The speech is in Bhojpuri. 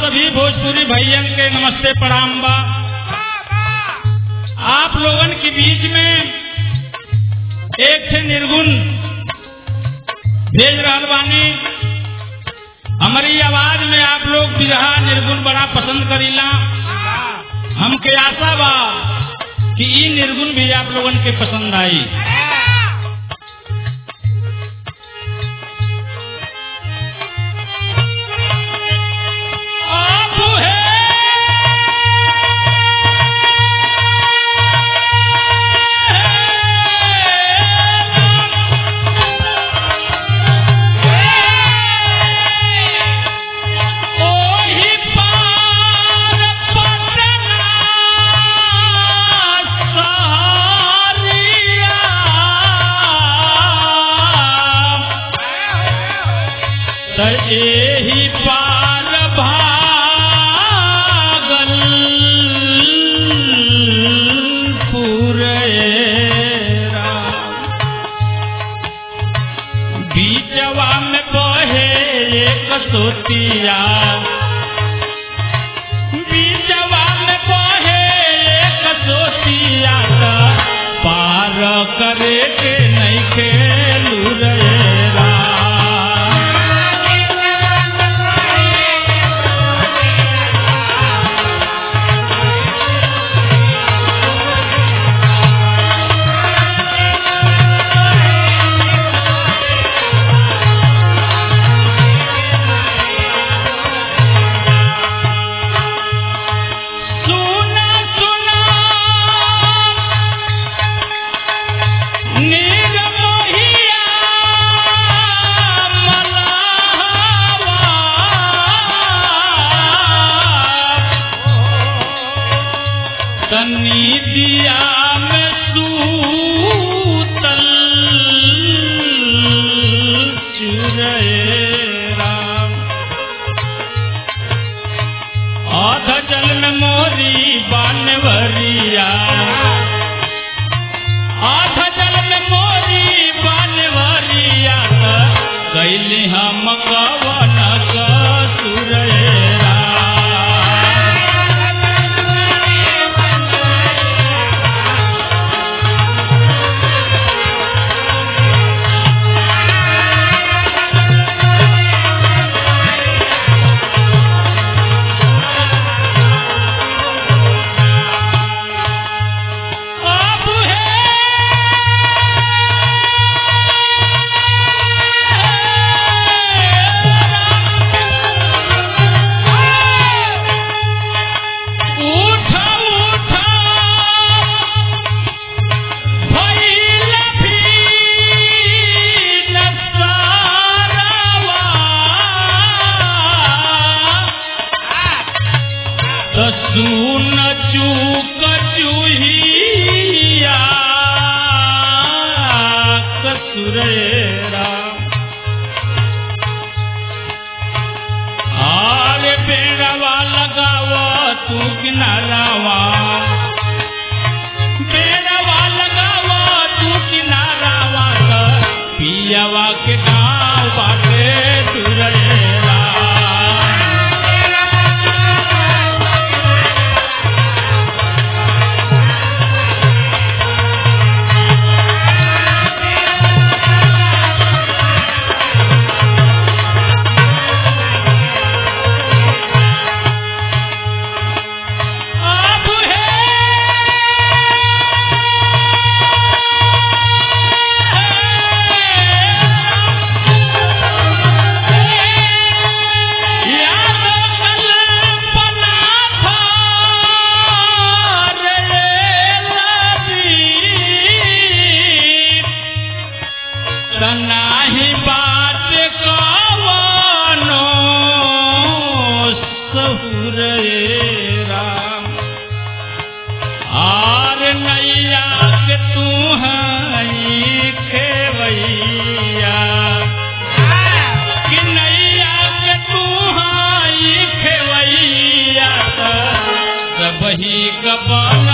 सभी भोजपुरी भैयन के नमस्ते प्रणाम बा आप लोगन के बीच में एक थे निर्गुण भेज रहल बानी हमारी आवाज में आप लोग बिरहा निर्गुण बड़ा पसंद करीला हमके आशा बा कि ई निर्गुण भी आप लोगन के पसंद आई आप है ओही पार पटना सहारिया त एही पार भागल पुरेरा बीचवा में बहे एक सोतिया बीचवा में बहे एक सोतिया त पार करे के नहीं खेलू रे सुना सुना नीर मोहिया मलावा तनी दिया में सूतल चुरेरा आध जल में मोरी बानवरिया आध जल में मोरी बानवरिया कैली हम कवन कसुरेरा अब है उठा उठा भइल भी नसारवा त सुन चूक चूहिया कसुरेरा आरे बेड़वा लगाव तू किनारावा बेड़वा लगाव तू किनारावा त पियावा के गाँव बाटे तुरेरा अब है याद कल्पना था रे लबी तनाही बात कवनो सहुरेरा आर नैया के तू हई खेवैया कि नैया के तू हई खेवैया त सबही कबल